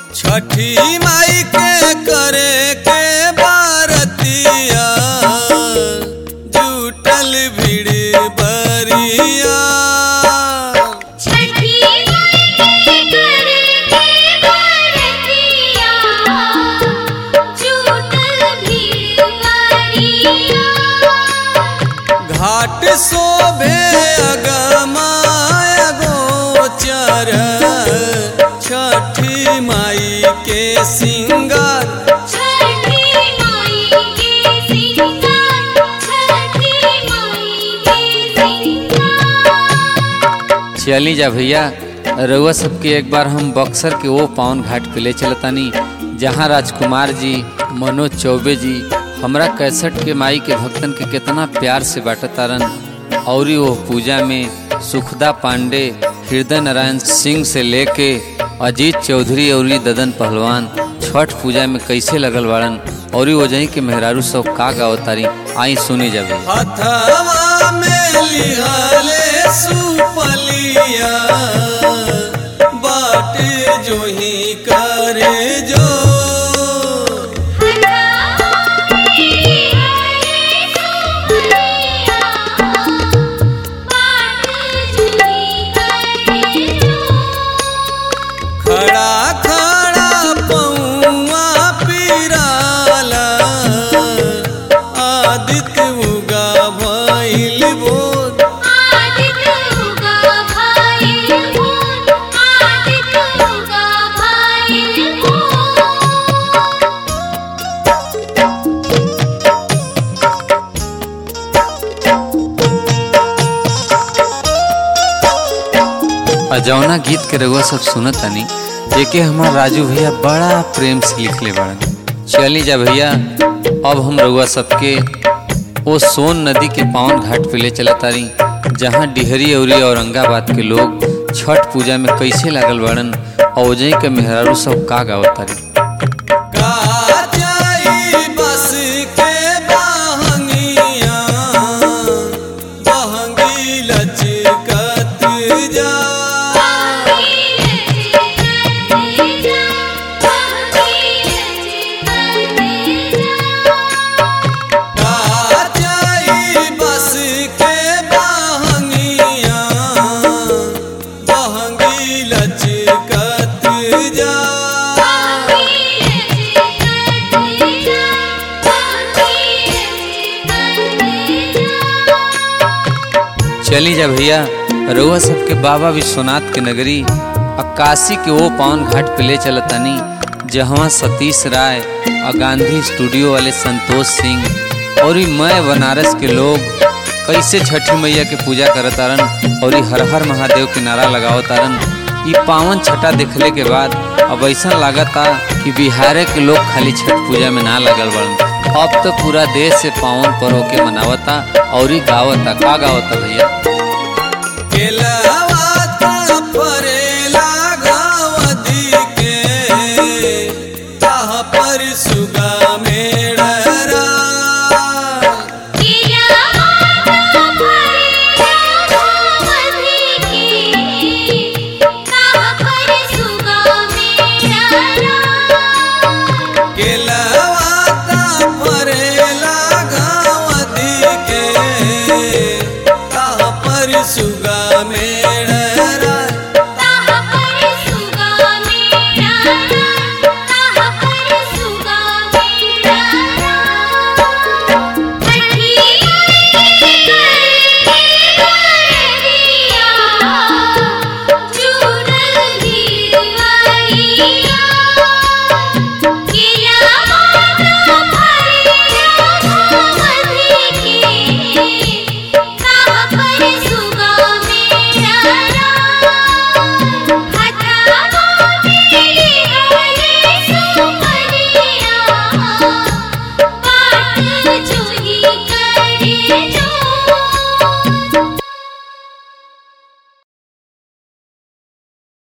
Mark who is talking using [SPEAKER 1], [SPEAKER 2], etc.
[SPEAKER 1] छठी माई के करे के बारतिया जुटल भीड़ बरिया
[SPEAKER 2] छठी माई करे के बरतिया जुटल भीड़ बरिया
[SPEAKER 1] घाट शोभे अगमाय गोचर छठी माई के सिंगार
[SPEAKER 2] छठी माई के सिंगार छठी माई के सिंगार
[SPEAKER 3] चली जा भैया रउआ सबके एक बार हम बक्सर के वो पावन घाट पे ले चलतानी जहाँ राजकुमार जी मनोज चौबे जी हमरा कैसठ के माई के भक्तन के कितना प्यार से बाटतारन और वो पूजा में सुखदा पांडे हृदय नारायण सिंह से लेके अजीत चौधरी और ददन पहलवान छठ पूजा में कैसे लगल बाड़न और वो जहीं के मेहरारू सब का गावतारी आई सुनी जाबे
[SPEAKER 1] हथवा में लिहले सुपलिया बाट जो ही करे जो खड़ा खड़ा पौआ पिराला आदित्य उगा भइल बोध
[SPEAKER 3] और जौना गीत के रउआ सब सुनत तनी एके हमार राजू भैया बड़ा प्रेम से लिखले बाड़न चली जा भैया अब हम रउआ सबके ओ सोन नदी के पावन घाट पे ले चला तारी जहाँ डिहरी औरी औरंगाबाद के लोग छठ पूजा में कैसे लागल बाड़न और ओजई के मेहरारू सब का गावत तारी
[SPEAKER 1] काजाई बस के बहंगिया बहंगी लचकत जा काजाई बस के बहंगिया बहंगी लचकत जा
[SPEAKER 3] चली जा भैया रउआ सबके बाबा विश्वनाथ के नगरी अक्कासी के वो पावन घाट पे ले चलतानी जहाँ सतीश राय और गांधी स्टूडियो वाले संतोष सिंह और ई मैं बनारस के लोग कैसे छठी मैया के पूजा करतारन और ई हर हर महादेव के नारा लगावतारन ई पावन छठा देखले के बाद अब ऐसा लागता कि बिहार के लोग खाली छठ पूजा में ना लगल बड़न अब तो पूरा देश से पावन पर्व के मनावता और ई गावता का गावता भैया
[SPEAKER 1] केलवाता परेला गावदी के ताह पर सुगा मेड़रा
[SPEAKER 2] सुगा मेरा